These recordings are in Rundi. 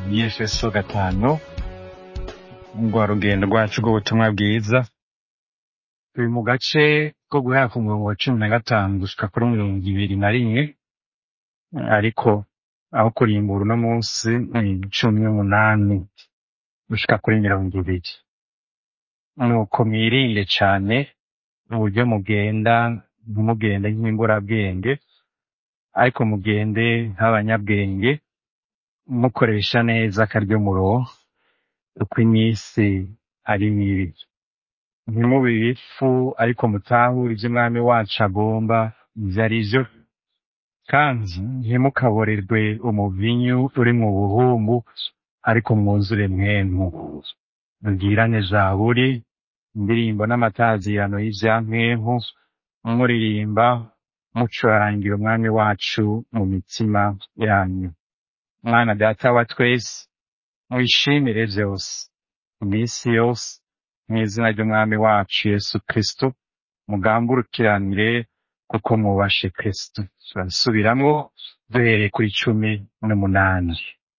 efeso gatanu rwa rugendo rwacu rw'ubutumwa bwiza turi mu gace ko guhera ku murongo wa cumi na gatanu gushika kuri mirongo ibiri na rimwe ariko aho kurimbura uno munsi ni cumi n'umunani gushika kuri mirongo ibiri nuko mwirinde cane uburyo mugenda ntimugende nk'imburabwenge ariko mugende nk'abanyabwenge mukoresha neza akaryo muronka uko iminsi ari mibi ntimube ibifu ariko mutahure ivyo umwami wacu agomba ivyo ari vyo kandi ntimukaborerwe umuvinyu uri mu buhumbu ariko mwuzure mwemu mubwirane zaburi indirimbo n'amatazirano y'ivyampwemu muririmba mucurangira umwami wacu mu mitima yanyu mwana data wa twese mwishimire vyose iminsi yose mw'izina ry'umwami wacu yesu kristo mugamburukiranire kuko mwubashe kristo turasubiramwo duhereye kuri cumi n'umunani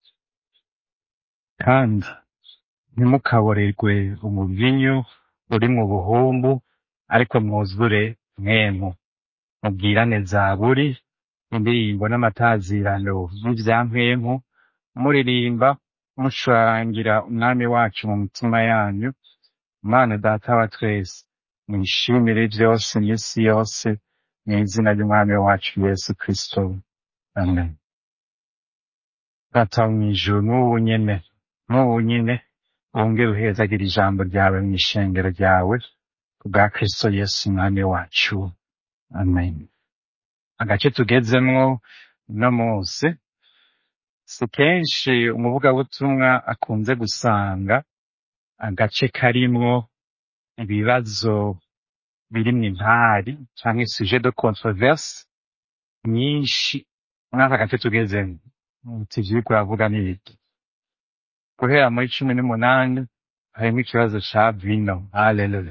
kandi ntimukaborerwe umuvinyu uri mu buhumbu ariko mwuzure mwemu mubwirane zaburi indirimbo n'amatazirano y'ivyampwemu muririmba mucurangira umwami wacu mu mitima yanyu mana data wa twese mwishimire vyose iminsi yose mw'izina ry'umwami wacu yesu kristo amen data wo mw'ijuru n'ubu nyene n'ubu nyene wongere uhezagira ijambo ryawe mw'ishengero ryawe kubwa kristo yesu umwami wacu amen agace tugezemwo uno munsi si kenshi umuvugabutumwa akunze gusanga agace karimwo ibibazo birimwo impari canke sujet de controverse nyinshi muri aka gace tugezemwo uti ivyigwa uravuga n'ibiki guhera muri cumi n'umunani harimwo ikibazo ca vino haleluya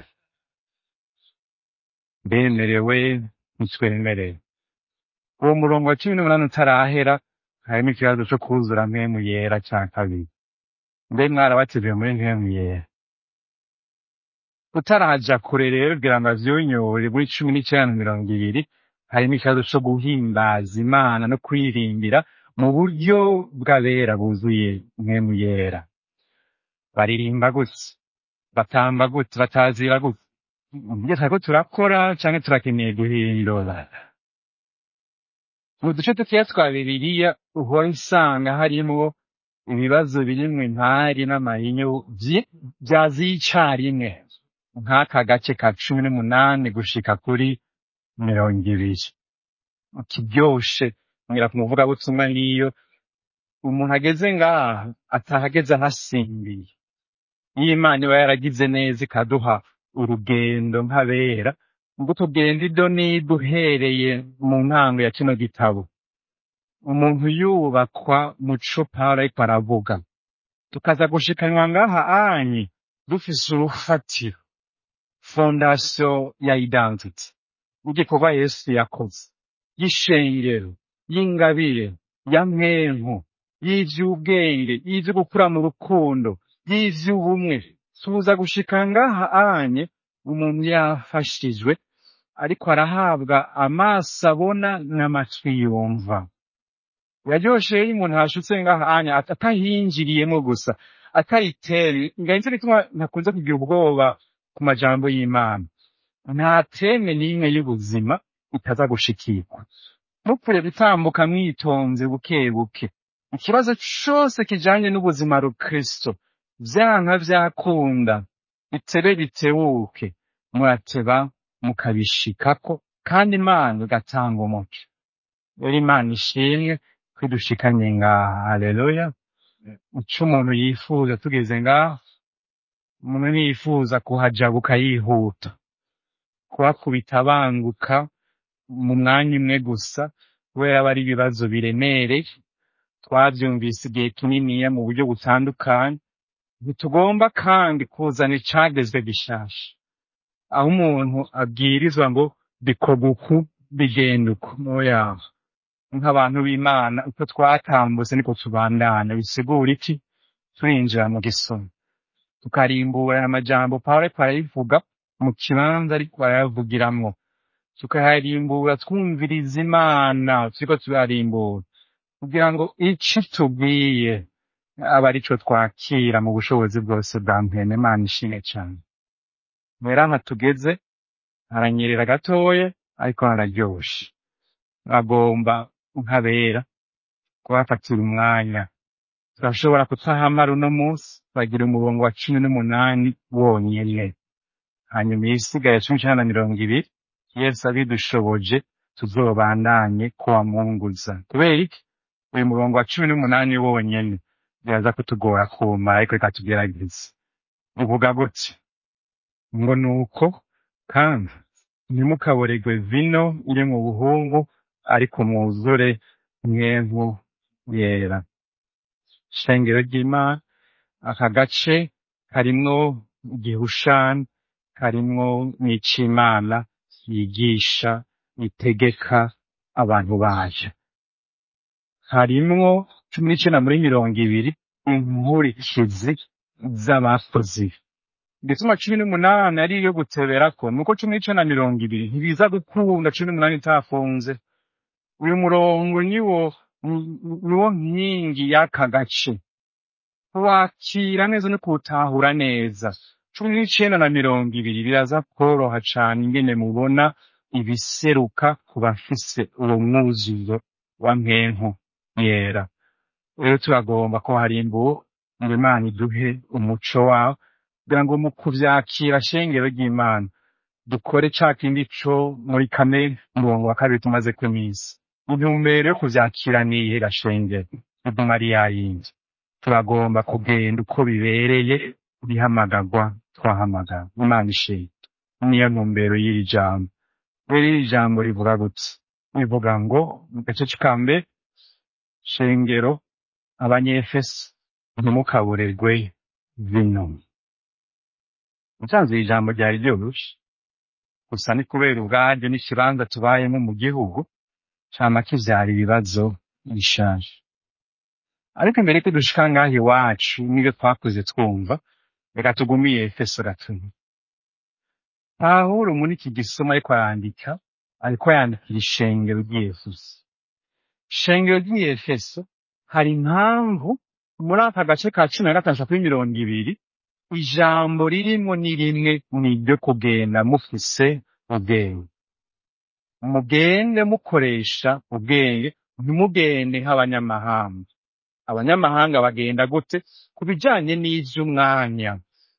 mbemerewe ntitwemerewe uwo murongo wa cumi n'umunani utarahera harimo ikibazo co kwuzura mpemu yera ca kabiri mbe mwarabatijwe muri mpemu yera utaraja kure rero kugira ngo avyunyure muri cumi n'icenda na mirongo ibiri harimo ikibazo co guhimbaza imana no kwirimbira mu buryo bw'abera buzuye mpemu yera baririmba gute batamba gute batazira gute ibyo turiko turakora canke turakeneye guhindura mu duce dukeya twa bibiliya uhora usanga harimwo ibibazo birimwo impari n'amahinyu vyi- vyaziye icarimwe nk'aka gace ka cumi n'umunani gushika kuri mirongo ibiri kiryoshe ngira ku muvugabutumwa niyo umuntu ageze ngaha atahageze ahasimbiye iyo imana iba yaragize neza ikaduha urugendo nk'abera ngo tugenda ido n'ido uhereye mu ntango ya kino gitabo umuntu yubakwa muco pawulo ariko aravuga tukaza gushikanywa ngaha anyi dufise urufatiro fondasiyo ya identity y'igikorwa yesu yakoze y'ishengero y'ingabire ya mwenku y'ivy'ubwenge y'ivyo gukura mu rukundo y'ivy'ubumwe tuza gushika ngaha anye umuntu yafashijwe ariko arahabwa amaso abona n'amatwi yumva yaryoshe iyo umuntu hashutse ngaha anya at- atahinjiriyemo gusa ataritere ngahinze bituma ntakunze kugira ubwoba ku majambo y'imana nta teme n'imwe y'ubuzima itaza gushikirwa mupfuye gutambuka mwitonze buke buke ikibazo cose kijanye n'ubuzima rukristo vyanka vyakunda bitebe bitebuke murateba mukabishikako kandi imana igatanga umuco rero imana ishimwe ko idushikanye ngaha haleluya ico umuntu yifuza tugeze ngaha umuntu ntiyifuza kuhajabuka yihuta kuhakubita banguka mu mwanya umwe gusa kubera aba ari ibibazo biremereye twavyumvise igihe kininiya mu buryo butandukanye ntitugomba kandi kuzana icagezwe gishasha aho umuntu abwirizwa ngo bikorwa uku bigenda uku oya nk'abantu b'imana uko twatambutse niko tubandana bisigura iki turinjira mu gisoma tukarimbura aya majambo pawulo ariko arayivuga mu kibanza ariko arayavugiramwo tukayarimbura twumviriza imana turiko turarimbura kugira ngo ico tubwiye aba arico twakira mu bushobozi bwose bwa mpene imana ishimwe cane rero aha tugeze haranyerera gatoya ariko hararyoshe agomba nkabera kubafatira umwanya turashobora kutahamara uno munsi bagira umurongo wa cumi n'umunani wonyene hanyuma iyisigaye cumi n'icenda na mirongo ibiri yesu abidushoboje tuzobandanye kuwamunguza kubera iki uyu murongo wa cumi n'umunani wonyene biraza kutugora kumara ariko reka tugerageze uvuga gutya ngo nuko kandi ntimukaboregwe vino iri mu buhungu ariko mwuzure mwempu yera shengero ry'imana aka gace karimwo igihushani karimwo n'icimana yigisha itegeka abantu bayo harimwo cumi n'icenda muri mirongo ibiri inkurikizi z'abakozi ibi. igituma cumi n'umunani ari iyo guteberako nuko cumi n'icenda na mirongo ibiri ntibiza gukunda cumi n'umunani itafunze uyu murongo niwo niwo nkingi y'aka gace wakira neza no kuwutahura neza cumi n'icenda na mirongo ibiri biraza kworoha cane ingene mubona ibiseruka ku bafise uwo mwuzuzo wa mpempu yera rero turagomba ko harimbuwe ngo imana iduhe umuco wawo kugira ngo mu kuvyakira shengero ry'imana dukore ca kindi co muri kamere umurongo wa kabiri tumaze kw'imisi intumbero yo kuvyakira niyihe gashengero iguma ari yayindi turagomba kugenda uko bibereye bihamagarwa twahamagara imana ishimwe niyo ntumbero y'iri jambo rero iri jambo rivuga gutya rivuga ngo mu gace ka mbere shengero abanyefeso ntimukaburegwe vino musanze iri jambo ryari ryoroshe gusa ni kubera ubwaryo n'ikibanza tubayemo mu gihugu cama kivyara ibibazo bishaje ariko imbere ko dushika ngaha iwacu n'ibyo twakuze twumva reka tugumiye efeso gatatu pawulo muri iki gisoma ariko arandika ariko yandikira ishengero ry'efeso ishengero ry'efeso hari impamvu muri aka gace ka cumi na gatanu kuri mirongo ibiri ijambo ririmo ni rimwe ni iryo kugenda mufise ubwenge mugende mukoresha ubwenge ntimugende nk'abanyamahanga abanyamahanga bagenda gute ku bijanye n'ivy'umwanya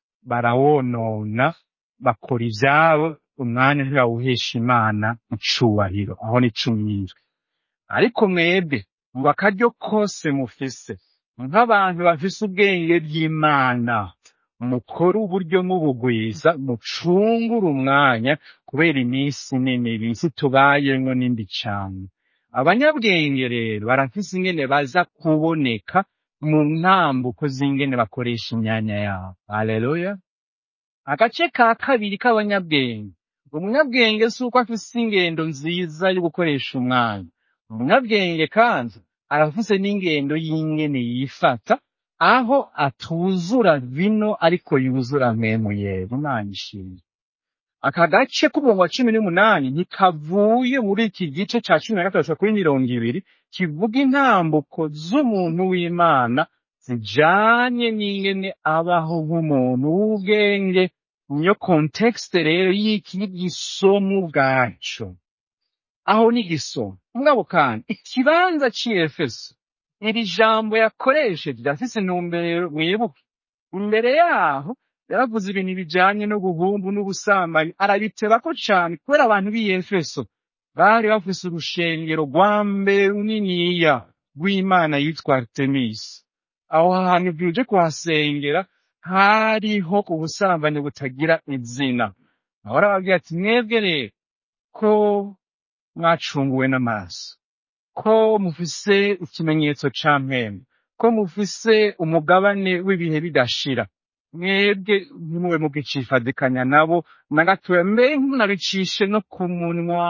barawonona bakora ivyabo umwanya ntibawuhesha imana icubahiro aho ni cumyizwe ariko mwebwe ngo akaryo kose mufise nk'abantu bafise ubwenge bw'imana mukore uburyo mubugwiza mucungure umwanya kubera iminsi nini bisi tubayemwo n'indi cane abanyabwenge rero barafise ingene baza kuboneka mu ntambuko z'ingene bakoresha imyanya yabo haleluya agace ka kabiri k'abanyabwenge umunyabwenge si uko afise ingendo nziza yo gukoresha umwanya umunyabwenge kandi arafise n'ingendo y'ingene yifata aho atuzura vino ariko yuzura mpemu yera imana ishimwe aka gace k'umurongo wa cumi n'umunani ntikavuye muri iki gice ca cumi na gatatu kuri mirongo ibiri kivuga intambuko z'umuntu w'imana zijanye n'ingene abaho nk'umuntu w'ubwenge niyo kontekste rero y'iki gisomo ubwaco aho ni igisomo mugabo kandi ikibanza c'efeso iri jambo yakoresheje ryafise intumbero mwibuke imbere yaho yaravuze ibintu bijanye n'ubuhumbu n'ubusambanyi arabitebako cane kubera abantu b'i efeso bari bafise urushengero rwa mbere runiniya rw'imana yitwa artemisi aho hantu uje kuhasengera hariho ubusambanyi butagira izina aho arababwira ati mwebwe rero ko mwacunguwe n'amaraso ko mufise ikimenyetso ca mpembe ko mufise umugabane w'ibihe bidashira mwebwe ntimube mugicifadikanya nabo na gatoya mbere ntunabicishe no ku munwa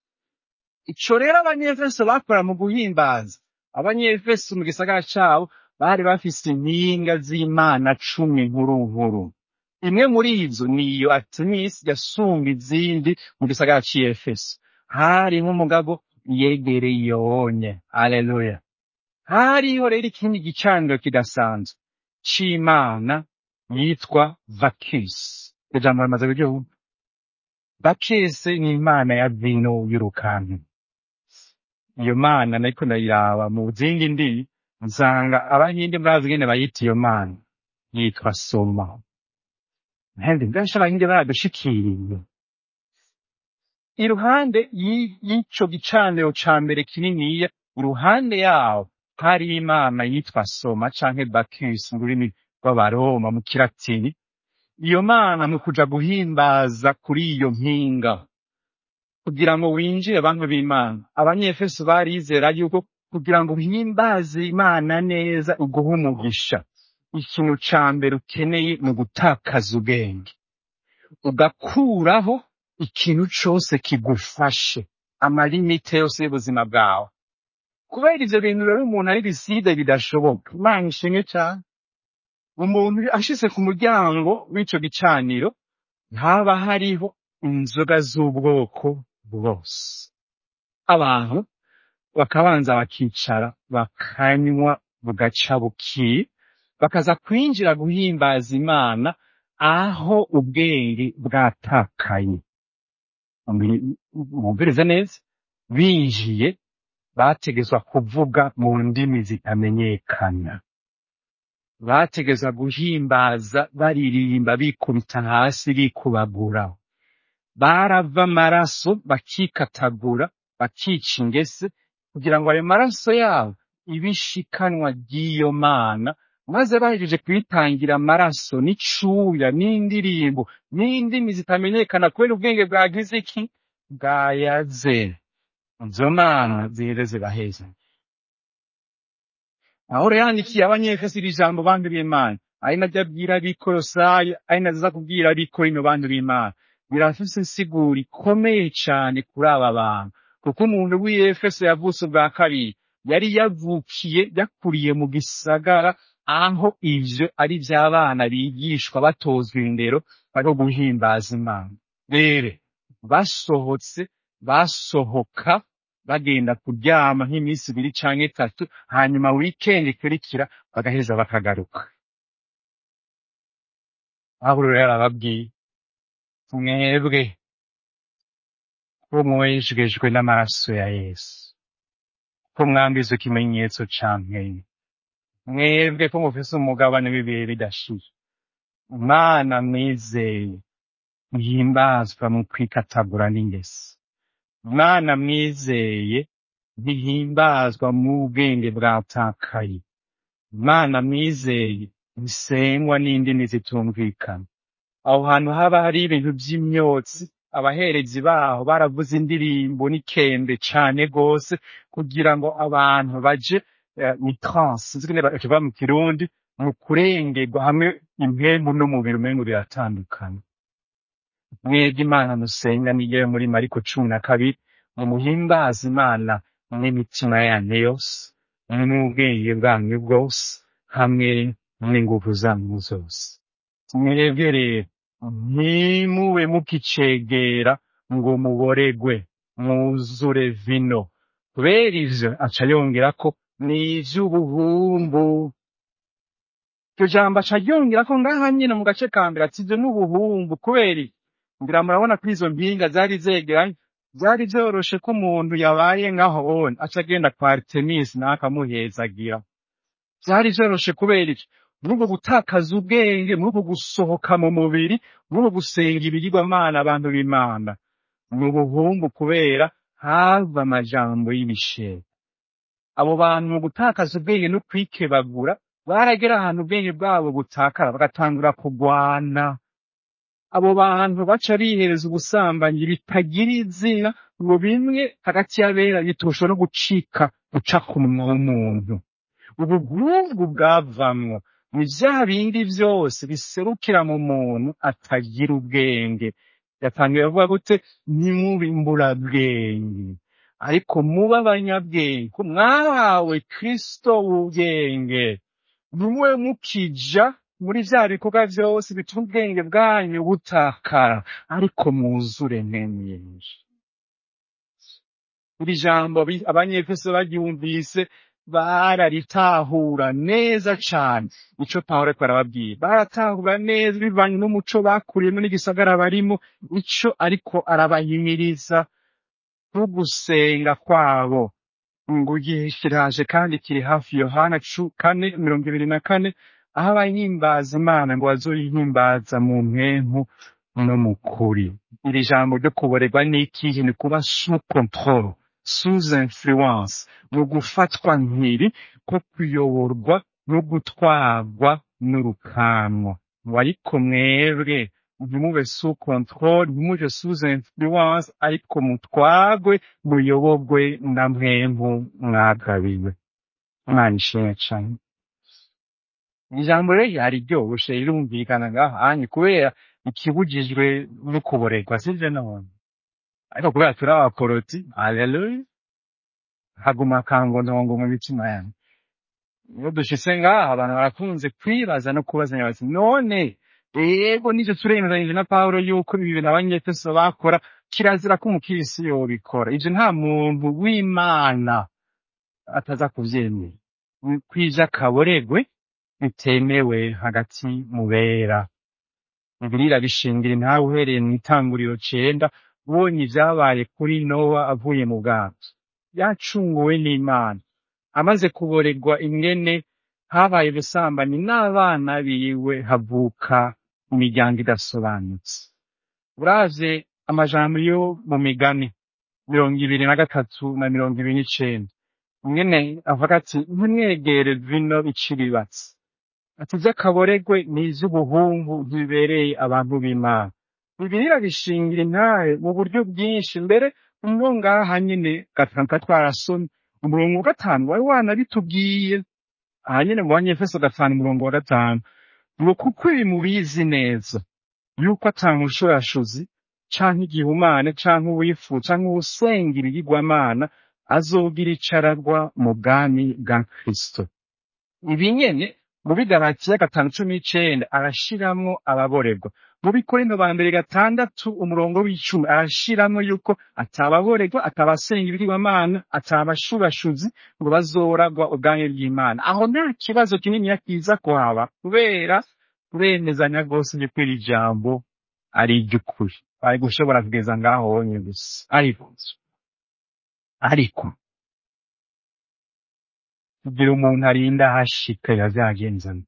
ico rero abanyefeso bakora mu guhimbaza abanyefeso mu gisagara cabo bari bafise impinga z'imana cumi nkuru nkuru imwe muri izo niyo artemisi yasumba izindi mu gisagara c'i efeso hariho umugabo yegereye iyonye aleluya hariho rero ikindi gicaniro kidasanzwe c'imana yitwa vakisi iryo jambo rimaze kuryumva vakisi ni imana ya vino y'urukantu iyo mana nariko ndayiraba mu zindi ndimi nsanga abahinde murazi ingene bayita iyo mana yitwa soma ntendi mbese abahinde baradushikiriye iruhande y'i- y'ico gicaniro ca mbere kininiya iruhande yaho hari imana yitwa soma canke bakisi mu rurimi rw'abaroma mu kilatini iyo mana mu kuja guhimbaza kuri iyo mpinga kugira ngo winjire bantu b'imana abanyefeso barizera yuko kugira ngo uhimbaze imana neza uguhe umugisha ikintu ca mbere ukeneye ni ugutakaza ubwenge ugakuraho ikintu cose kigufashe amalimite yose y'ubuzima bwawe kubera ivyo bintu rero umuntu ari biside bidashoboka imana ishimwe cane umuntu ashitse ku muryango w'ico gicaniro ntaba hariho inzoga z'ubwoko bwose abantu bakabanza bakicara bakanywa bugaca bukiye bakaza kwinjira guhimbaza imana aho ubwenge bwatakaye Mumbi- mwumvirize neza binjiye bategezwa kuvuga mu ndimi zitamenyekana bategezwa guhimbaza baririmba bikubita hasi bikubagura barava amaraso bakikatagura bakica ingese kugira ngo ayo maraso yabo ibe ishikanwa ry'iyo mana maze bahejeje kuyitangira amaraso n'icuya n'indirimbo n'indimi zitamenyekana kubera ubwenge bwagize iki bwayaze izo mana ziheze zibaheze Pawulo yandikiye abanyefeso iri jambo bantu b'Imana ari naryo abwira abikolosayi ari naryo aza kubwira abikorino bantu b'Imana birafise insiguro ikomeye cane kuri aba bantu kuko umuntu w'Efeso yavutse ubwa kabiri yari yavukiye yakuriye mu gisagara aho ivyo ari vy'abana bigishwa batozwa indero bariko guhimbaza Imana rero basohotse basohoka bagenda kuryama nk'iminsi ibiri canke itatu hanyuma weekend ikurikira bagaheza bakagaruka pawulo rero arababwiye mwebwe ko mwejejwe n'amaraso ya yesu ko mwambize ikimenyetso ca mpwemu mwebwe ko mufise umugabane w'ibihe bidashira imana mwizeye muhimbazwa mu kwikatagura n'ingesi Imana mwizeye ntihimbazwa mu bwenge bwatakaye. Imana mwizeye ntisengwa n'indimi zitumvikana. Aho hantu haba hari ibintu vy'imyotsi, abaherezi baho baravuze indirimbo n'ikembe cane gose kugira ngo abantu baje eh, mu transe, sinzi ingene bakivuga mu kirundi, mu kurengerwa hamwe impwemu n'umubiri umengo biratandukana. mwebwe imana musenga niyo muri mariko cumi na kabiri mumuhimbaza imana n'imitima yanyu yose n'ubwenge bwanyu bwose hamwe n'inguvu zanyu zose mwebwe rero ntimube mukicegera ngo muboregwe mwuzure vino kubera ivyo aca yongera ko ni ivy'ubuhumbu iryo jambo aca ryongera ko ngaha nyene mu gace ka mbere ati ivyo n'ubuhumbu kubera iki? ngira murabona ko izo mpinga zari zegeranye vyari vyoroshe ko umuntu yabaye nkaho wone aca agenda kwa artemisi nawe akamuhezagira vyari vyoroshe kubera iki muri uko gutakaza ubwenge muri uko gusohoka mu mubiri muri uko gusenga ibigirwamana abantu b'imana ni ubuhumbu kubera hava amajambo y'ibishega abo bantu mu gutakaza ubwenge no kwikebagura baragera ahantu ubwenge bwabo butakara bagatangura kugwana abo bantu baca bihereza ubusambanyi bitagira izina ngo bimwe hagati y'abera bitosha no gucika guca ku munwa w'umuntu ubugumbu bwavamwo ni vya bindi vyose biserukira mu muntu atagira ubwenge yatangiye avuga gute ntimube imburabwenge ariko mube abanyabwenge ko mwahawe kristo w'ubwenge nimwe mukija muri vya bikorwa vyose bituma ubwenge bwanyu butakara ariko mwuzure nyenyeri iri jambo bi- abanyefeso baryumvise bararitahura neza cane ico pawulo ariko arababwira baratahura neza bivanye n'umuco bakuriyemo n'igisagara barimo ico ariko arabahimiriza no gusenga kwabo ngo igihe kiraje kandi kiri hafi yohana cu- kane mirongo ibiri na kane aho abahimbaza imana ngo bazoyihimbaza mu mpempu no mu kuri iri jambo ryo kuborerwa n'ikihe ni kuba sous control sous influence ni ugufatwa nkiri ko kuyoborwa no gutwarwa n'urukanwa ngo ariko mwebwe ntimube sous control ntimuje sous influence ariko mutwagwe muyoborwe na mwempu mwagabiwe imana ishimwe cane ijambo rero ryari ryoshe rirumvikana ngaho hanyu kubera ikibujijwe no kuborerwa sivyo none ariko kubera turi abaporoti haleluya haguma akangondongo mu mitima yanyu iyo dushitse ngaha abantu barakunze kwibaza no kubazanya bati none yego nivyo turemeranyije na pawulo yuko ibi bintu abanyefeso bakora kirazira ko umukirisi yobikora ivyo nta muntu w'imana ataza kuvyemera kwija kaboregwe bitemewe hagati mu bera bibiliya irabishingira ntawe uhereye mu itanguriro cenda ubonye ivyabaye kuri nowa avuye mu bwato yacunguwe n'imana amaze kuboregwa ingene habaye ubusambanyi n'abana biwe havuka imiryango idasobanutse uravye amajambo yo mu migani mirongo ibiri na gatatu na mirongo ibiri n'icenda ingene avuga ati ntimwegere vino iciribatsi ati ivy'akaboregwe ni ivy'ubuhungu bibereye abantu b'imana bibiliya irabishingira intahe mu buryo bwinshi mbere umwo ngaha nyene gatanu twarasomye umurongo wa gatanu wari wanabitubwiye aha nyene mu banyefeso gatanu umurongo wa gatanu ngo kuko ibi mubizi neza yuko ata mushurashuzi canke igihumane canke uwifu canke uwusenga ibigirwamana azogira icararwa mu bwami bwa kristo ibi nyene mu bigaratiya gatanu cumi n'icenda arashiramwo ababorerwa mu bikorinto ba mbere gatandatu umurongo w'icumi arashiramwo yuko atababorerwa atabasenga ibigirwamana atabashurashuzi ngo bazoragwa ubwami bw'imana aho nta kibazo kininiya kiza kuhaba kubera turemezanya rwose yuko iri jambo ari iry'ukuri bari gushobora kugeza ngaho wonye gusa ariko ariko kugira umuntu arinda ahashika biba vyagenzana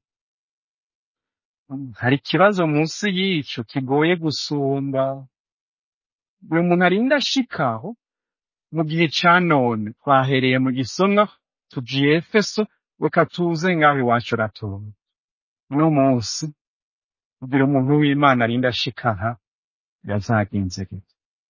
hari ikibazo munsi y'ico kigoye gusumba buri muntu arinda ashikaho mu gihe ca none twahereye mu gisomwa tujiye efeso reka tuze ngaho iwacu ratura uno munsi kugira umuntu w'imana arinda ashikaha birazagenze gute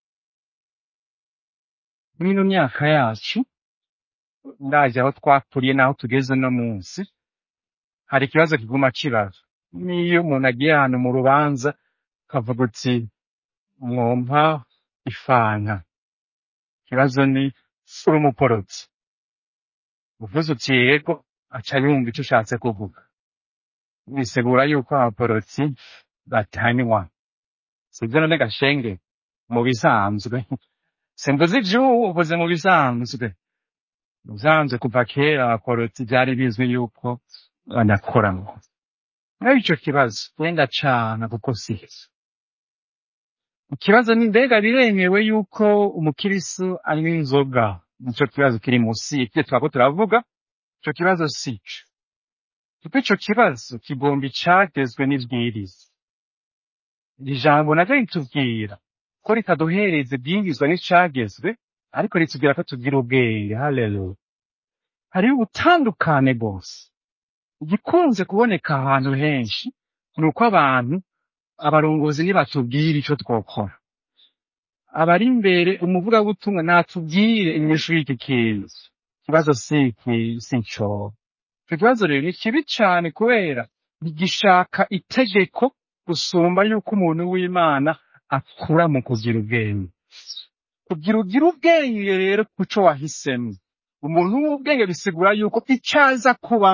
mw'ino myaka yacu ndaje aho twakuriye n'aho tugeze no munsi hari ikibazo kiguma kibaza n'iyo umuntu agiye ahantu mu rubanza akavuga uti mwompa ifanta ikibazo ni uri umuporotsi uvuze uti yego aca yumva ico ushatse kuvuga bisigura yuko abaporotsi batanywa sivyo none gashenge mu bisanzwe simvuze ivy'ubu uvuze mu bisanzwe mu bisanzwe kuva kera abaporotsi vyari bizwi yuko banakoranwa naho ico kibazo wenda cana kuko sivyo ikibazo ni mbega biremewe yuko umukirisu anywa inzoga nico kibazo kiri musi y'ivyo twako turavuga ico kibazo sico kuko ico kibazo kigomba icagezwe n'ibwiriza iri jambo naryo ritubwira ko ritaduhereza ibyingizwa n'icagezwe ariko ritubwira ko tugira ubwenge haleluya hariho ubutandukane bwose igikunze kuboneka ahantu henshi ni uko abantu abarongozi nibatubwira ico twokora abari imbere umuvugabutumwa natubwire inyishu y'iki kintu ikibazo si iki si ico ico kibazo rero ni kibi cane kubera ntigishaka itegeko gusumba yuko umuntu w'imana akura mu kugira ubwenge kugira ugira ubwenge rero kuco wahisemo umuntu w'ubwenge bisigura yuko icaza kubamwo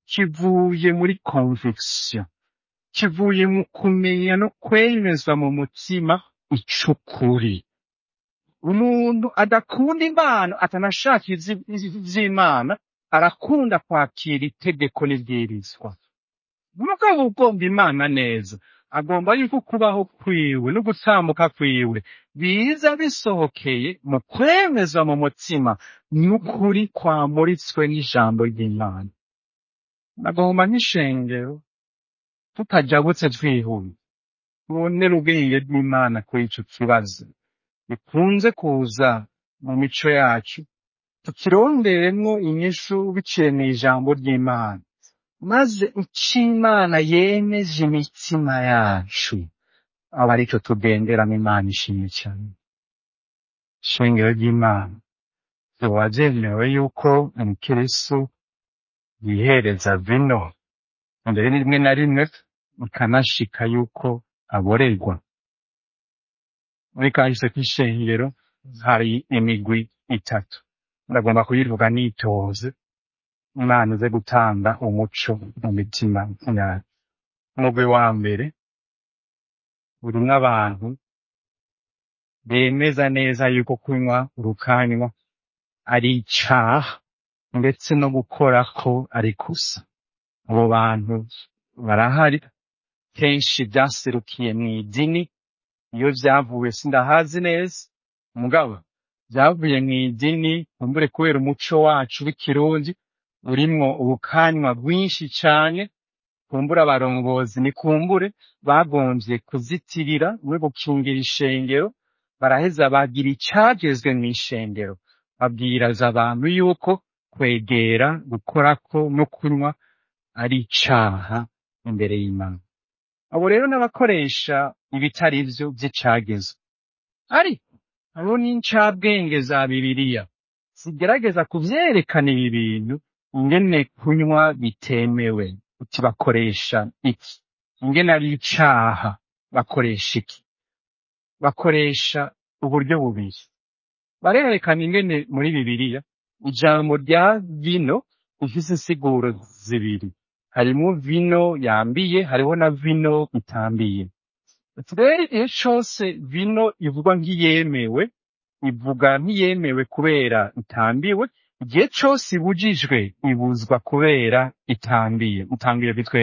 kivuye muri conviction kivuye mu kumenya no kwemezwa mu mutima ic'ukuri umuntu adakunda impano atanashaka izi- izi- ivy'imana arakunda kwakira itegeko n'ibwirizwa umugabo ugomba imana neza agomba yuko kubaho kwiwe no gutambuka kwiwe biza bisohokeye mu kwemezwa mu mutima n'ukuri kwamuritswe n'ijambo ry'imana nagomba nk'ishengero tutajabutse twihuse tubonere ubwenge bw'imana kuri ico kibazo bikunze kuza mu mico yacu tukironderemwo inyishu biciye mw'ijambo ry'imana maze ico imana yemeje imitima yacu aba arico tugenderamo imana ishimye cyane ishengero ry'imana vyoba vyemewe yuko umukirisu yihereza vino mbere rimwe na rimwe bikanashika yuko aborerwa muri kahise k'ishengero hari imigwi itatu ndagomba kuyivuga nitoze imana ize gutanga umuco mu mitima yacu umugwi wa mbere urimwo abantu bemeza neza yuko kunywa urukanywa ari icaha ndetse no gukorako ari kusa abo bantu barahari kenshi vyaserukiye mw'idini iyo vyavuye sindahazi neza mugabo vyavuye mw'idini kumbure kubera umuco wacu w'ikirundi urimwo ubukanywa bwinshi cane kumbura abarongozi ni kumbure bagomvye kuzitirira we gukingira ishengero baraheza bagira icagezwe mw'ishengero babwiraza abantu yuko kwegera gukorako no kunywa ari icaha imbere y'imana abo rero n'abakoresha ibitari vyo vy'icagezwe ariko hariho n'incabwenge za bibiliya zigerageza kuvyerekana ibi bintu ingene kunywa bitemewe uti bakoresha iki ingene ari icaha bakoresha iki bakoresha uburyo bubiri barerekana ingene muri bibiliya ijambo rya vino rifise insiguro zibiri harimwo vino yambiye hariho na vino itambiye ati rero igihe cose vino ivugwa nk'iyemewe ivuga nk'iyemewe kubera itambiwe igihe cose ibujijwe ibuzwa kubera itambiye utambiye bitwe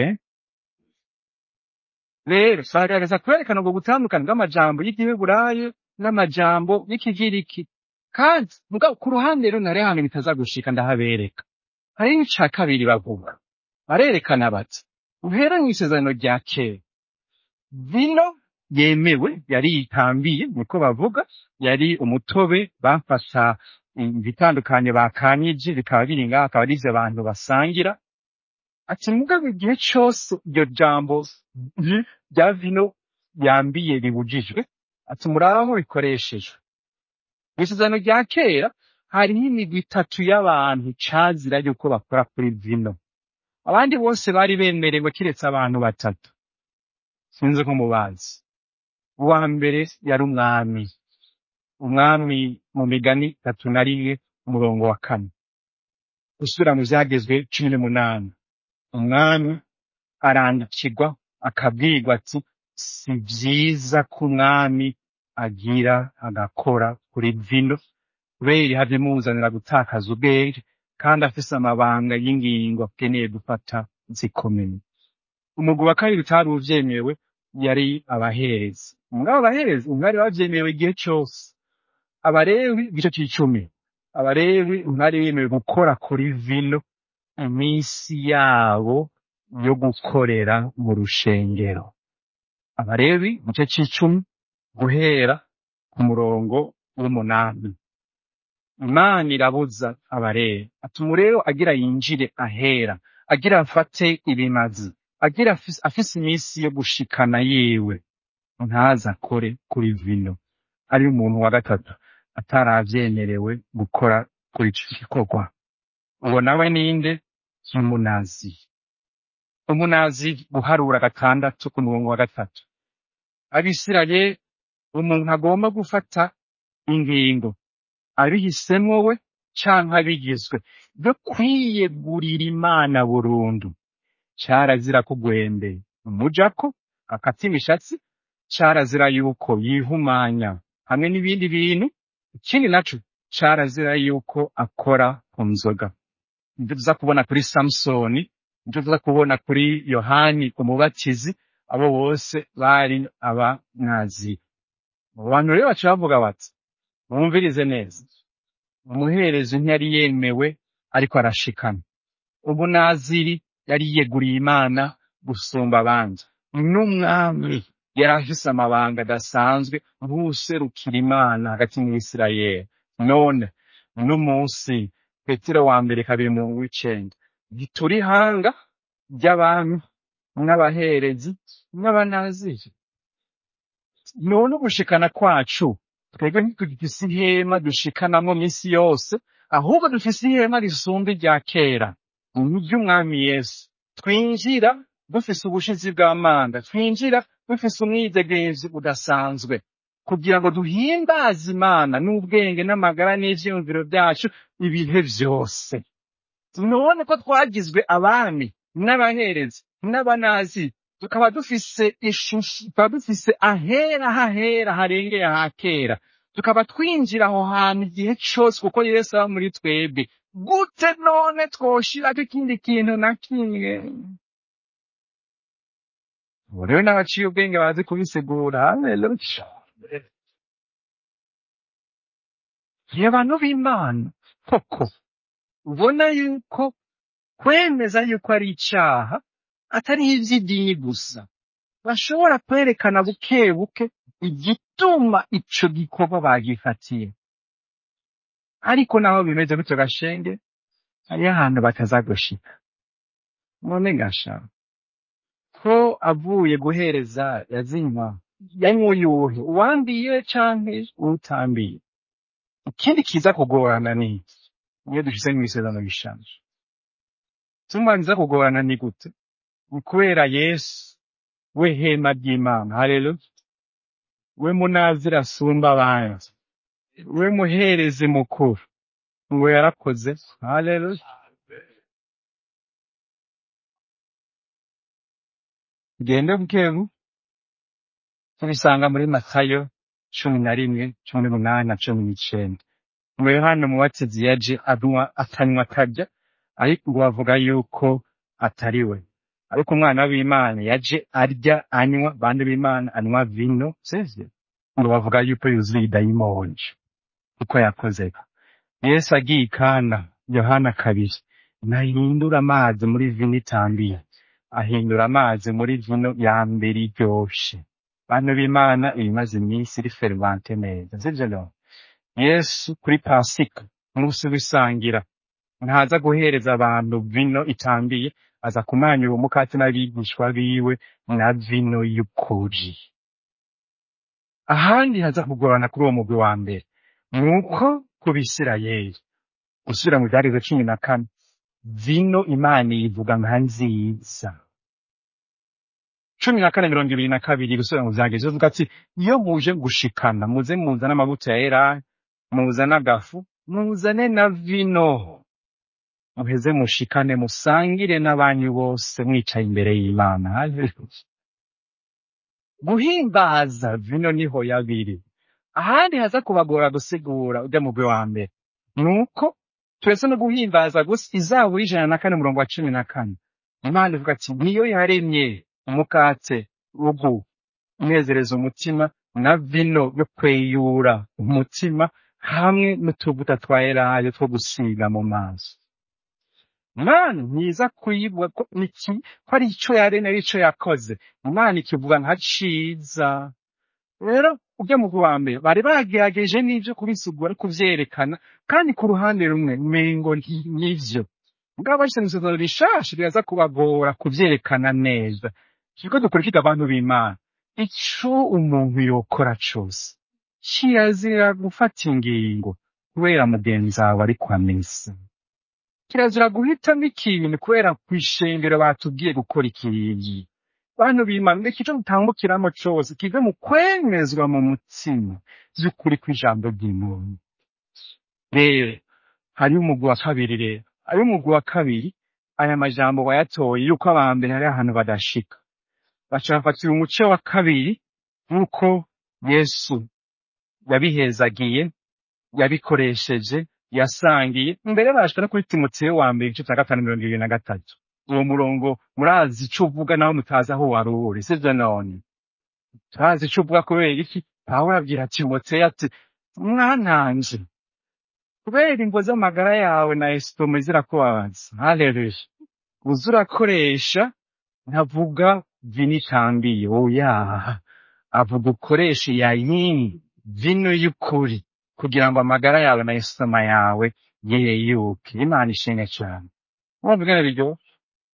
rero baragerageza kwerekana ubwo butandukane bw'amajambo y'igiheburayo n'amajambo y'ikigiriki kandi mugabo ku ruhande rero nari hano bitaza gushika ndahabereka hari n'ica kabiri bavuga barerekana bati uhera mw'isezerano rya kera vino yemewe yari itambiye niko bavuga yari umutobe bafasha ibitandukanye bakanyije bikaba biri ngaha akaba arivyo abantu basangira ati mugabo igihe cose iryo jambo vi- rya vino yambiye ribujijwe ati muraho bikoreshejwe mw'isezerano rya kera hariho imigwi itatu y'abantu cazira yuko bakora kuri vino abandi bose bari bemerewe kiretse abantu batatu sinzi ko mubazi uwa mbere yari umwami umwami mu migani itatu na rimwe umurongo wa kane gusubira mu vyagezwe cumi n'umunani umwami arandikirwa akabwirwa ati si vyiza ko umwami agira agakora kuri vino kubera havye muzanira gutakaza ubwenge kandi afise amabanga y'ingingo akeneye gufata zikomeye umugwi wa kabiri utari uvyemewe yari abaherezi mugabo abaherezi ntibari bavyemewe igihe cose abalewi igice c'icumi abalewi ntibari bemewe gukora kuri vino iminsi yabo yo gukorera mu rushengero abalewi igice c'icumi guhera ku murongo w'umunani imana irabuza abalewi atuma rero agira yinjire ahera agira afate ibimazi agira afise afise iminsi yo gushikana yiwe ntaza akore kuri vino ari umuntu wa gatatu ataravyemerewe gukora kuri ico gikorwa uwo nawe ninde umunazi umunazi guharura gatandatu ku murongo wa gatatu abisirayeli umuntu agomba gufata ingingo abihisemwo we canke abigizwe byo kwiyegurira imana burundu carazira ko gwende umujako akata imishatsi carazira yuko yihumanya hamwe n'ibindi bintu ikindi naco carazira yuko akora ku nzoga nivyo tuza kubona kuri samusoni nivyo tuza kubona kuri yohani umubatizi abo bose bari abanazi mu bantu rero baca bavuga bati mwumvirize neza umuherezi ntiyari yemewe ariko arashikana umunaziri yari yiyeguriye imana gusumba abandi n'umwami yari afise amabanga adasanzwe nk'uwuserukira imana hagati mu isirayeli none n'umunsi petero wa mbere kabiri mirongo w'icenda ntituri hanga ry'abami n'abaherezi n'abanaziri none ugushikana kwacu twebwe ntitugifise ihema dushikanamwo misi yose ahubwo dufise ihema risumba irya kera ni ry'umwami yesu twinjira dufise ubushizi bw'amanda twinjira dufise umwidegenzi udasanzwe kugira ngo duhimbaze imana n'ubwenge n'amagara n'ivyiyumviro vyacu ibihe vyose none ko twagizwe abami n'abaherezi n'abanazi tukaba dufise ishusho tukaba dufise ahera hahera harengeye ha kera tukaba twinjira aho hantu igihe cose kuko yesu aba muri twebwe gute none twoshirako ikindi kintu na kimwe ubu rero n'abaciye ubwenge bazi kubisigura haleluya iyo abantu b'imana koko ubona yuko kwemeza yuko ari icaha atari ivy'idini gusa bashobora kwerekana buke buke igituma ico gikorwa bagifatiye ariko naho bimeze gutyo gashenge hariho ahantu bataza gushika none gasha ko avuye guhereza yazinywa yanywa uyuhe uwambiye canke uwutambiye ikindi kiza kugorana ni iki iyo dushize mw'isezerano bishanje tumva kiza kugorana ni gute ni kubera yesu we hema ry'imana haleluya we munazira asumba abandi we muherezi mukuru ngo yarakoze haleluya tugende bukebu tubisanga muri matayo cumi na rimwe cumi n'umunani na cumi n'icenda ngo yohana umubatizi yaje anywa atanywa akarya ariko ngo bavuga yuko atari we ariko umwana w'imana yaje arya anywa bandi b'imana anywa vino sivyo ngo bavuga yuko yuzuye idayimoni uko yakoze yesu agiye ikana yohana kabiri ntahindura amazi muri vino itambiye ahindura amazi muri vino ya mbere iryoshe bantu b'imana ibimaze iminsi iri fervante neza sivyo no yesu kuri pasika umunsi w'isangira ntaza guhereza abantu vino itambiye aza kumanyura umukati n'abigishwa biwe na vino y'ukuri ahandi haza kugorana kuri uwo mugwi wa mbere nuko ku bisirayeli gusubira mu vyageze cumi na kane vino imana iyivuga nka nziza cumi na kane mirongo ibiri na kabiri gusubira mu vyageze ivuga ati iyo muje gushikana muze muzane amavuta ya elayo muzane agafu muzane na vino muheze mushikane musangire n'abanyu bose mwicaye imbere y'imana Haleluya. guhimbaza vino niho yabiri ahandi haza kubagora gusigura ujya mugwi wa mbere nuko turetse no guhimbaza gusa izabura ijana na kane umurongo wa cumi na kane imana ivuga ati niyo yaremye umukate ugu unezereza umutima na vino yo kweyura umutima hamwe n'utuvuta twa elayo two gusiga mu maso imana ntiza kuyivuga ko niki ko ari ico yaremye ari ico yakoze imana ikivuga nka ciza rero ujya mu wa mbere bari bagerageje n'ivyo kubisigura kuvyerekana kandi ku ruhande rumwe mengo nti- nivyo mugabo bashyize mu isezerano rishasha riraza kubagora kuvyerekana neza kiriko dukurikira abantu b'imana ico umuntu yokora cose kirazira gufata ingingo kubera mugenzi wawe ari kwa mesa kirazira guhitamo ikintu kubera kw'ishengero batubwiye gukora ikintu bantu b'imana reka ico dutambukiramo cose kive mu kwemezwa mu mutima vy'ukuri kw'ijambo ry'imana rero hariho umugwi wa kabiri rero hariho umugwi wa kabiri aya majambo wayatoye yuko aba mbere hari ahantu badashika baca bafatira umuce wa kabiri nk'uko yesu yabihezagiye yabikoresheje yasangiye mbere bashika no kuri timoteyo wa mbere igice cya gatanu mirongo ibiri na gatatu uwo murongo murazi ico uvuga naho mutazi aho wari uri sivyo none turazi ico uvuga kubera iki pawulo abwira timoteyo ati mwananje kubera imvo z'amagara yawe na esitoma zirakubabaza haleluya uza urakoresha ntavuga vino itambiye oya avuga ukoreshe yayini vino y'ukuri kugira ngo amagara yawe na esitoma yawe yeyuke imana ishimwe cyane wumva ingene biryoshye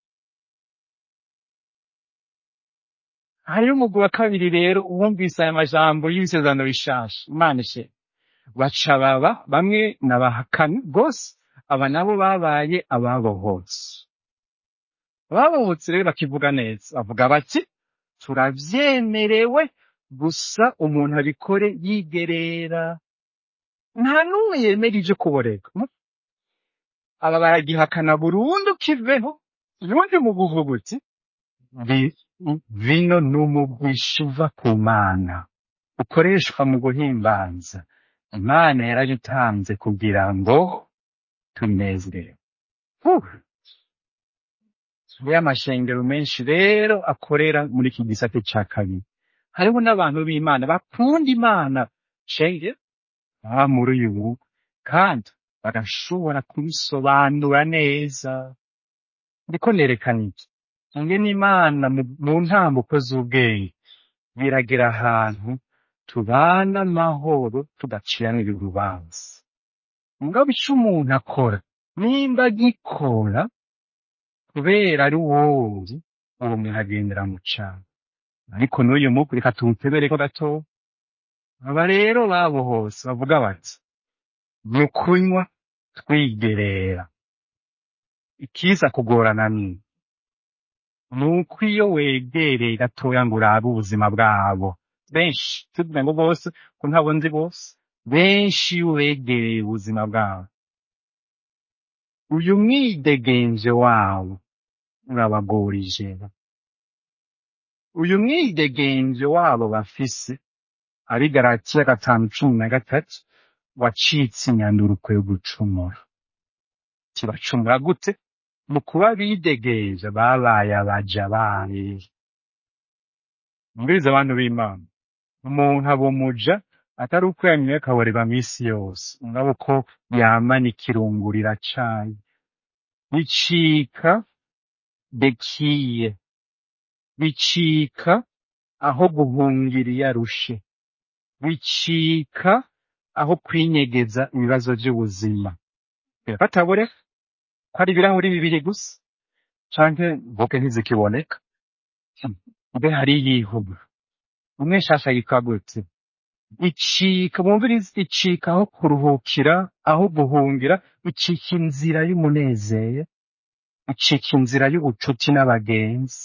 hariho umugwi wa kabiri rero uwumvise aya majambo y'ibisezerano bishasha imana ishimwe baca baba bamwe n'abahakana rwose aba nabo babaye ababohotse ababohotse rero bakivuga neza bavuga bati turavyemerewe gusa umuntu abikore yigerera nta n'umwe yemera ivyo kuboreka aba baragihakana burundu kiveho ubundi mu buvuguti vi- vino n'umugwisha uva ku mana ukoreshwa mu guhimbaza imana yaradutanze kugira ngo tunezerewe Huh! hariho amashengero menshi rero akorera muri iki gisate ca kabiri hariho n'abantu b'imana bakunda imana shenge baba muri uyu kandi bagashobora kubisobanura neza ndiko nerekana iki ingene imana mu- mu ntambuko z'ubwenge biragera ahantu tubana amahoro tudaciranira urubanza mugabo ico umuntu akora nimba agikora kubera ari wowe uwo muntu agendera mu cana ariko n'uyu muku reka tuwutebereko gato aba rero babohose bavuga bati ni ukunywa twigerera ikiza kugorana ni ni uko iyo wegereye gatoya ngo urabe ubuzima bwabo benshi tuvuga ngo bose ko ntabwo nzi bose benshi iyo wegereye ubuzima bwabo uyu mwidegenje wabo urabagorije uyu mwidegenje wabo bafise ari garatiya gatanu cumi na gatatu wacitse inyanduruko yo gucumura kibacumura gute mu kuba bidegeje babaye abaja bayo mbiriza abantu b'imana umuntu aba umuja atari uko yanyoye akaboreba misi yose ngabo ko yamana ikirungurira cayo bicika bekiye bicika aho guhungira iyo arushe bicika aho kwinyegeza ibibazo by'ubuzima bataboreka ko ari ibirahuri bibiri gusa canke mvuge ntizikiboneka mbe hari yihuga umwe shasha yitwa gute icika mwumvirize icika aho kuruhukira aho guhungira icika inzira y'umunezero icika inzira y'ubucuti n'abagenzi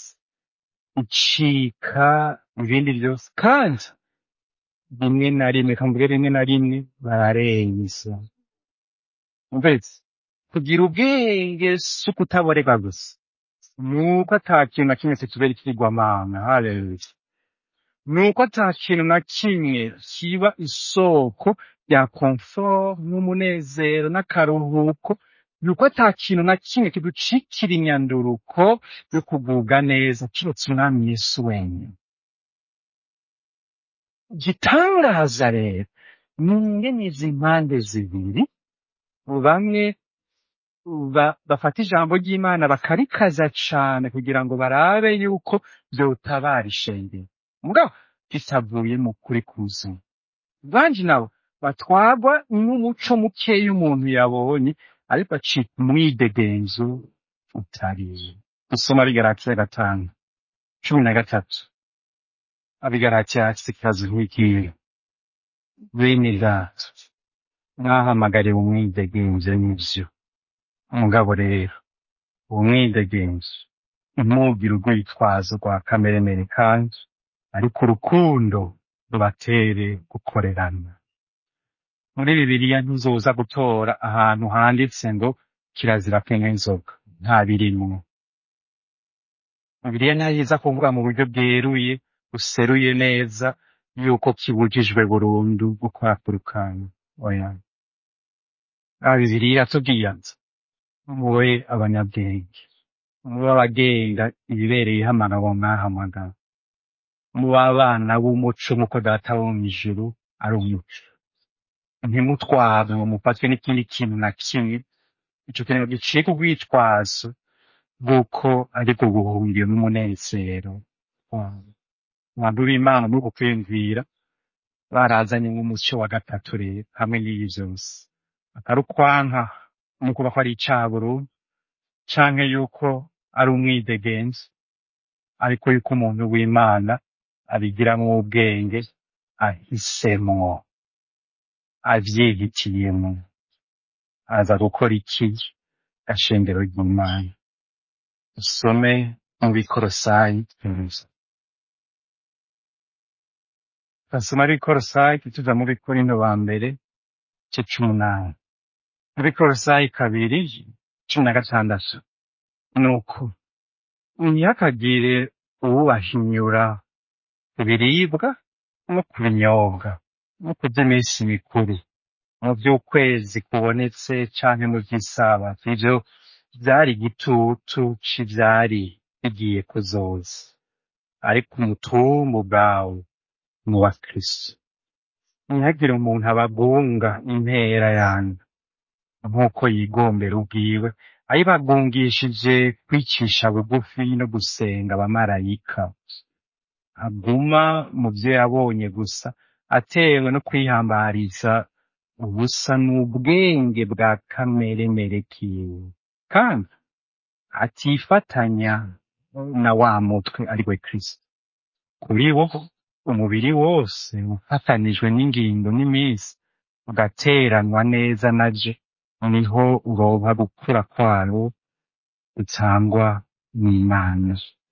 icika ibindi byose kandi rimwe na rimwe kamvuge rimwe na rimwe bararenza umvise kugira ubwenge si ukutaboreka gusa nuko ata kintu na kimwe kitubera ikigwamana haleluya nuko ata kintu na kimwe kiba isoko rya komfort n'umunezero n'akaruhuko nuko ata kintu na kimwe kiducikira inyanduruko yo kugubwa neza kiretse umwami yesu wenyine igitangaza rero ni ingene izi mpande zibiri bamwe ba- bafata ijambo ry'imana bakarikaza cane kugira ngo barabe yuko vyotabara ishengero mugabo kitavuye mu kuri kuzuye banji nabo batwagwa n'umuco mukeya umuntu yabonye ariko acika umwidegenzo utariye dusoma bigaratiya gatanu cumi na gatatu abigaratiya afise ikibazo nk'ikiyo bene data mwahamagariwe umwidegenzo n'ivyo mugabo rero uwo mwidegenzo ntimugire urwitwazo rwa kameremere kandi ariko urukundo rubatere gukorerana muri bibiliya ntuzoza gutora ahantu handitse ngo kirazira kunywa inzoga nta birimwo bibiliya ntayiza kuvuga mu buryo bweruye buseruye neza yuko kibujijwe burundu gukora ku rukanga oya Ah, bibiliya iratubwira ati mube abanyabwenge mube abagenga ibibereyeho amagabo mwahamagara mube abana b'umuco nk'uko data wo mw'ijuru ari umuco ntimutwarwe ngo mufatwe n'ikindi kintu na kimwe ico kintu gicika urwitwazo bw'uko ari bwo buhungiro n'umunezero wabo abantu b'imana muri uku kwiyumvira barazanye nk'umuco wa gatatu rero hamwe n'iyi vyose atari ukwanka no kuba ko ari icaha burundu canke yuko ari umwidegenzi ariko yuko umuntu w'imana abigiramwo ubwenge ahisemwo avyihitiyemwo aza gukora iki gashengero ry'imana usome mu bikorosayi tuza basoma bikorosayi tuja mu bikorino ba mbere igice c'umunani mu bikorosayi kabiri cumi na gatandatu nuko ntihakagire uwubahinyura ku biribwa no ku binyobwa no ku vy'iminsi mikuru mu vy'ukwezi kubonetse canke mu vy'isabato ivyo vyari igitutu c'ivyari bigiye kuzoza ariko umutumba ubwawe ni uwa kristo ntihagire umuntu abagunga impera yanyu nk'uko yigombera ubwiwe ayibagungishije kwicisha bugufi no gusenga abamarayika aguma mu vyo yabonye gusa atewe no kwihambariza ubusa n'ubwenge bwa kameremere kiwe kandi atifatanya na wa mutwe ari we kristo kuri wo umubiri wose ufatanijwe n'ingingo n'iminsi ugateranwa neza naje niho uronka gukura kwawo gutangwa n'imana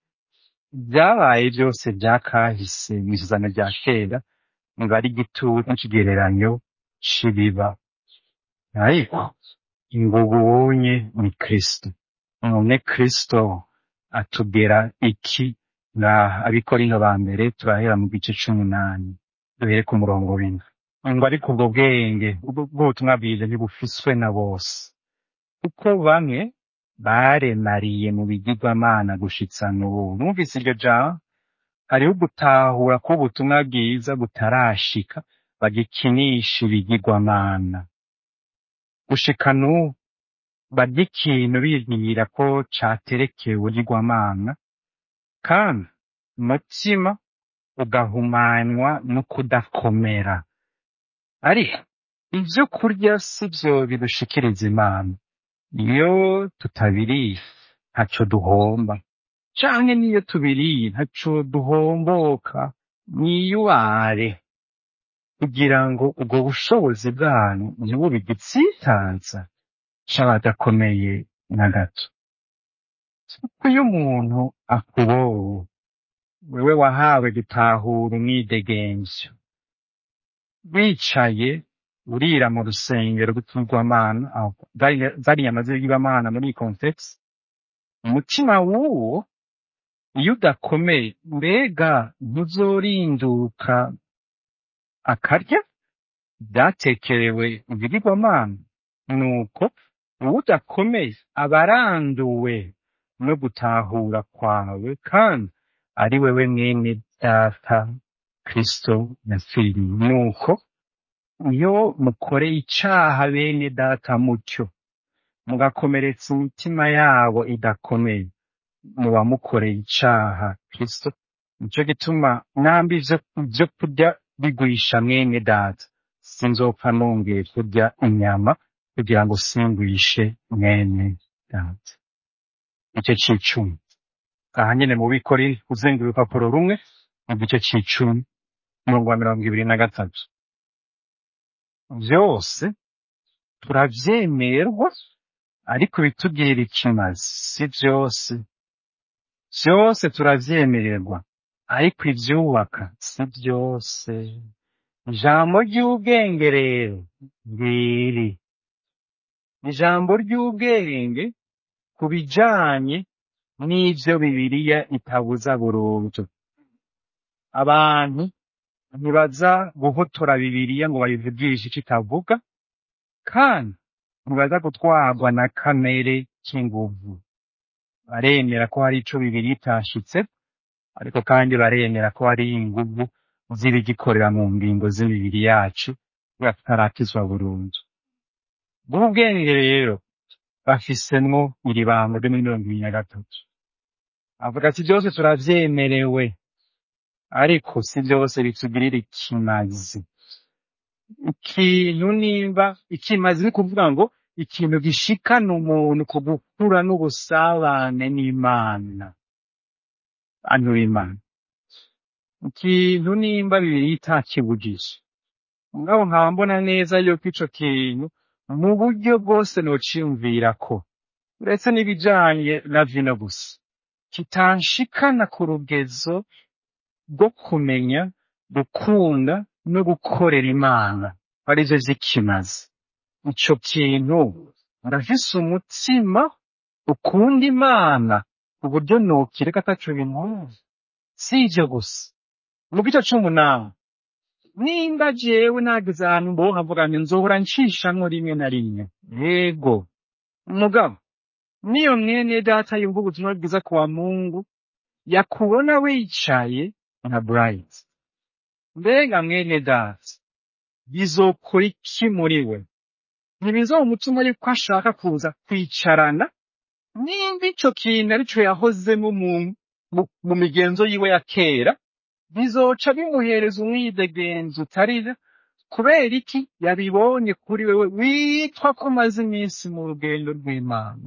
vyabaye vyose vyakahise mw'isuzano rya kera biba ari igitutu n'ikigereranyo c'ibiba ariko ingugu ubonye ni kristo none kristo atugera iki ngaha abikorino ba mbere turahera mu gice c'umunani duhere ku murongo w'indwi ngo ariko ubwo bwenge ubwo bw'ubutumwa bwiza ntibufiswe na bose kuko bamwe baremariye mu bigirwamana gushitsa n'ubu numvise iryo jambo hariho ugutahura ko ubutumwa bwiza butarashika bagikinisha ibigirwamana gushika n'ubu barya ikintu bibwira ko caterekewe ubugirwamana kandi umutima ugahumanywa no kudakomera ariko ivyo kurya sivyo bidushikiriza imana iyo tutabiriye ntaco duhomba canke niyo tubiriye ntaco duhomboka mwiyubare kugira ngo ubwo bushobozi bwanyu ntibube igitsitaza c'abadakomeye na gato kuko iyo umuntu akubowe wewe wahawe gutahura umwidegemvyo wicaye urira mu rusengero rw'ikigirwamana aho zari- zari inyama z'ibigirwamana muri iyi context umutima w'uwo iyo udakomeye mbega ntuzorinduka akarya vyatekerewe ibigirwamana nuko uwo udakomeye aba aranduwe no gutahura kwawe kandi ari wewe mwene data kristo yapfiriye nuko iyo mukoreye icaha bene data mutyo mugakomeretsa imitima yabo idakomeye muba mukoreye icaha kristo nico gituma nambi ivyo ivyo kurya bigwisha mwene data sinzopfa nongeye kurya inyama kugira ngo singwishe mwene data igice c'icumi aha nyene mu bikori uzenga urupapuro rumwe mu gice c'icumi umurongo wa mirongo ibiri na gatatu vyose turavyemerwa ariko bitubwira ikimazi si vyose vyose turavyemererwa ariko ivyubaka si vyose ijambo ry'ubwenge rero ngiri ijambo ry'ubwenge ku bijanye n'ivyo bibiliya itabuza burundu abantu ntibaza guhotora bibiliya ngo bayivugishe ico itavuga kandi ntibaza gutwarwa na kamere k'inguvu baremera ko hari ico bibiliya itashitse ariko kandi baremera ko hari inguvu z'ibigikorera mu ngingo z'imibiri yacu kubera tutarakizwa burundu bw'ubwenge rero bafisemwo iri banga ryo muri mirongo ibiri na gatatu avuga ati byose turavyemerewe ariko si byose bitugirira ikimazi ikintu nimba ikimazi ni kuvuga ngo ikintu gishikana umuntu ku gukura n'ubusabane n'imana bantu b'imana ikintu nimba bibiri itakibujije mugabo nkaba mbona neza yuko ico kintu mu buryo bwose nociyumvirako uretse n'ibijanye na vino gusa kitanshikana ku rugezo rwo kumenya gukunda no gukorera imana arivyo vy'ikimazi ico kintu ndafise umutima ukunda imana ku buryo nokireka ataco bintwaye si ivyo gusa mu gice c'umunani nimba jewe nageze ahantu mboho nkavuga nti nzohora ncishamwo rimwe na rimwe yego mugabo niyo mwene data yumva ubutumwa bwiza kwa mungu yakubona wicaye nka bright mbega mwene data bizokora iki muri we ntibizomutuma yuko ashaka kuza kwicarana nimba ico kintu arico yahozemo mu, mu, mu migenzo yiwe ya kera bizoca bimuhereza umwidegenzo utarira kubera iki yabibonye kuri wewe witwa ko umaze iminsi mu rugendo rw'imana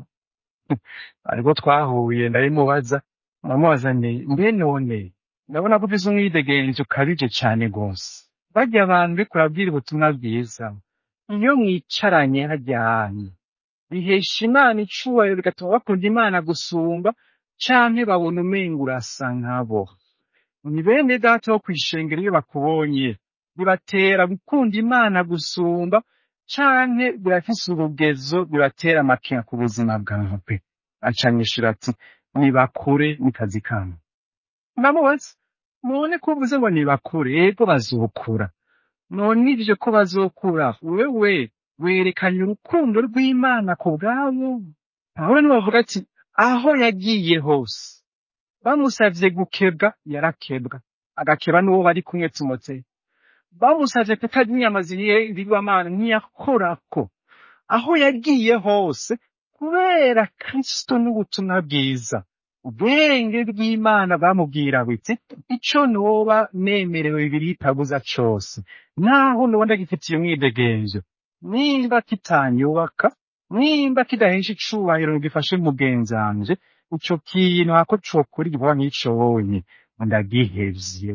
ariko twahuye ndabimubaza ndamubaza nti mbe none ndabona ko ufise umwidegenzo ukabije cane rwose barya abantu uriko urabwira ubutumwa bwiza iyo mwicaranye harya hantu bihesha imana icubahiro bigatuma bakunda imana gusumba canke babona umenga urasa nkabo ni bene data wo kwishengera iyo bakubonye bibatera gukunda imana gusumba canke birafise urugezo bibatera amakenga ku buzima bwawe acanyishura ati nibakure ni kazi kanyu ndamubaza none ko uvuze ngo nibakure ego bazokura none ivyo ko bazokura wewe werekanye urukundo rw'imana ku bwabo pawulo niwe avuga ati aho yagiye hose bamusavye gukebwa yarakebwa agakeba n'uwo bari kumwe timoteyo bamusavye kutarya inyama ziribwamana ntiyakorako aho yagiye hose kubera kristo n'ubutumwa bwiza ubwenge bw'imana bamubwira biti ico noba nemerewe bibiri itabuza cose naho noba ndagifitiye umwidegenzo nimba kitanyubaka nimba kidahesha icubahiro ngo gifashe mugenzi wanje ico kintu hako cokora igikorwa nk'ico wonye ndagihevye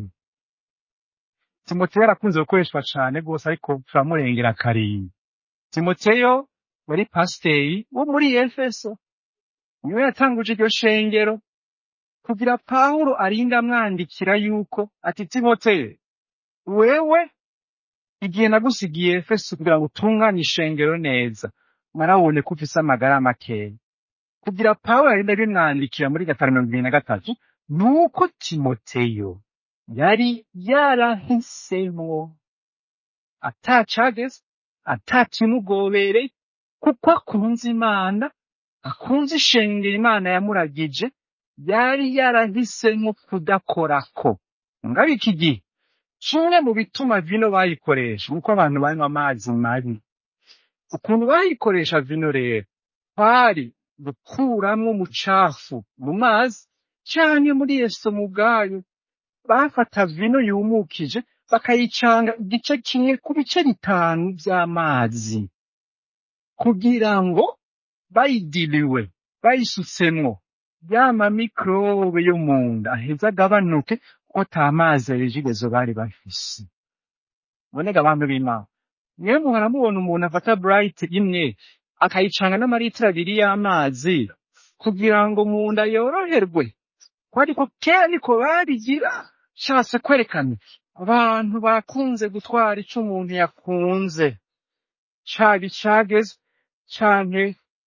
timoteyo arakunze gukoreshwa cane rwose ariko turamurengera karimbi timoteyo wari pasiteri wo muri efeso niwe yatanguje iryo shengero kugira pawulo arinde amwandikira yuko ati timoteyo wewe igihe nagusigiye efeso kugira ngo utunganye ishengero neza narabonye ko ufise amagara makeya kugira pawulo arinde abimwandikira muri gatanu mirongo ibiri na gatatu nuko timoteyo yari yarahisemwo atacageze atakimugobereye kuko akunze imana akunze ishengero imana yamuragije yari yarahisemwo kudakorako ngabo iki gihe kimwe mu bituma vino bayikoresha nuko abantu banywa amazi mabi ukuntu bayikoresha vino rero kwari gukuramwo umucafu mu mazi canke muri yeso mu bwayo bafata vino yumukije bakayicanga igice kimwe ku bice bitanu vy'amazi kugira ngo bayidiliwe bayisutsemwo yama mikrobe yo munda aheza agabanuke ko ata mazi arejigezo bari bafise bonega abantu b'imana niyo muhora mubona umuntu afata bright imwe akayicanga n'amaritiro abiri y'amazi kugira ngo munda yoroherwe ko ariko kera niko babigira shatse kwerekana abantu bakunze gutwara ico umuntu yakunze caba icagezwe canke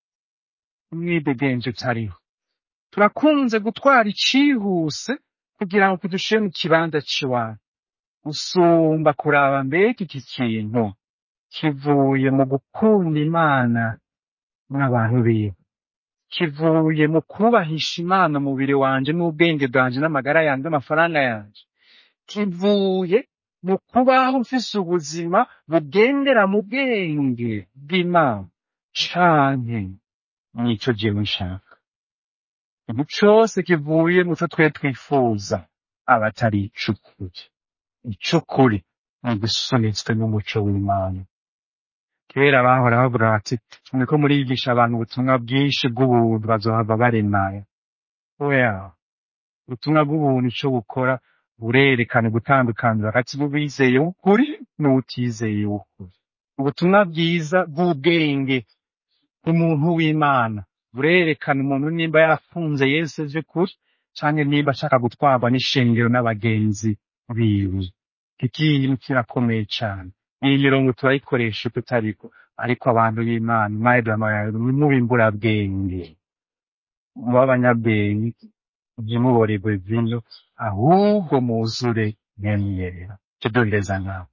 umwidegenzo utariho turakunze gutwara icihuse kugira ngo kidushire mu kibanza c'iwacu usumba kuraba mbega iki kintu kivuye mu gukunda imana n'abantu biwe kivuye mu kubahisha imana umubiri wanje n'ubwenge bwanje n'amagara yanje n'amafaranga yanje kivuye mu kubaho mfise ubuzima bugendera mu bwenge bw'imana canke nico jewe nshaka ikintu cose kivuye mu co twe twifuza aba atari ic'ukuri ic'ukuri ni igisunitswe n'umuco w'imana kera bahora bavuga bati muriko murigisha abantu ubutumwa bwinshi bw'ubuntu bazohava baremaya oya ubutumwa bw'ubuntu ico bukora burerekana gutandukanira hagati y'ubizeye w'ukuri n'uwutizeye w'ukuri ubutumwa bwiza bw'ubwenge bw'umuntu w'imana burerekana umuntu nimba yarakunze yesu vy'ukuri canke nimba ashaka gutwarwa n'ishengero n'abagenzi biwe iki kintu kirakomeye cane iyi mirongo turayikoresha tutariko ariko abantu b'imana mubimbura bwenge mube abanyabwenge ntimuborerwe vino ahubwo muzure mwemyera tuduhereza nkawe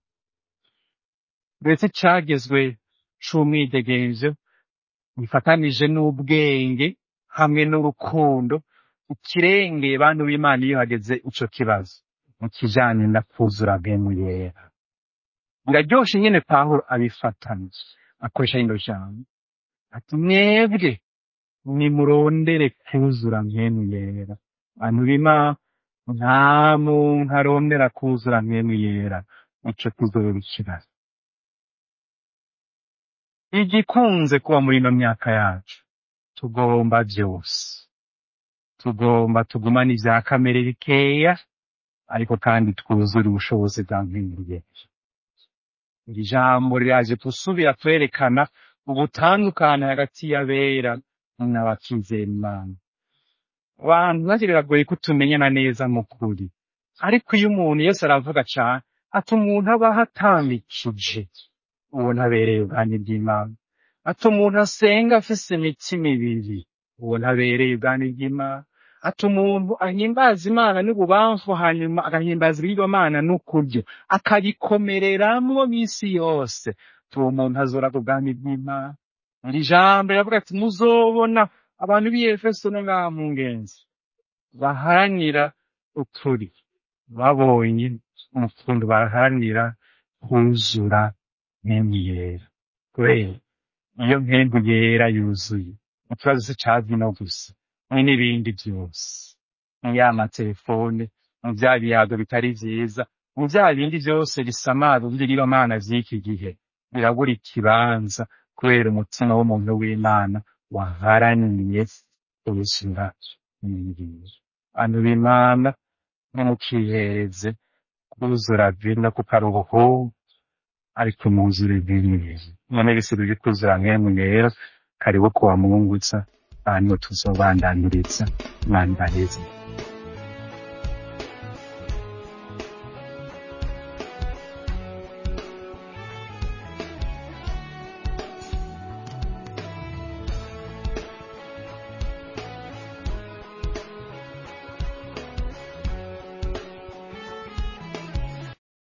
ndetse cagezwe c'umwidegenzo gifatanije n'ubwenge hamwe n'urukundo ikirengeye bantu b'imana iyo hageze ico kibazo mu kijanye na kuzura mwemuyera biraryoshe nyene pawulo abifatanyije akoresha rino jambo ati mwebwe nimurondere kuzura mwemu yera bantu b'imana nta muntu arondera kuzura mwemu yera ico kizoba ikibazo igikunze kuba muri ino myaka yacu tugomba vyose tugomba tugumane ivya kamere bikeya ariko kandi twuzure ubushobozi bwa mwemu yera iri jambo riraje gusubira kwerekana ubutandukane hagati y'abera n'abakizera imana abantu navyo biragoye ko tumenyana neza mu kuri ariko iyo umuntu yose aravuga cane ati umuntu abaho atambikije uwo ntabereye ubwami bw'imana ati umuntu asenga afise imitima ibiri uwo ntabereye ubwami bw'imana ati umuntu ahimbaza imana n'ububamfu hanyuma agahimbaza ibigirwamana n'ukuryo akabikomereramwo misi yose ati uwo muntu azoraga ubwami bw'imana iri jambo riravuga ati muzobona abantu b'i efeso no ngaha mu ngenzi baharanira ukuri babonye umufundo baharanira kuzura mpemu yera kubera iyo mpembu yera yuzuye ikibazo si ca vino gusa ni n'ibindi vyose mu ya matelefone mu vya biyago bitari vyiza mu vya bindi vyose bisamaza vy'ibigirwamana vy'iki gihe birabura ikibanza kubera umutima w'umuntu w'imana waharaniye ubuzima n'ibingibi bantu b'imana ntimukihereze kuzura vino kuko ari ubuhungu ariko muzure vino none bisigaye byo kuzura mwemu yera karibu kuwa mungutsa hanyuma tuzobandaniriza mwanya heza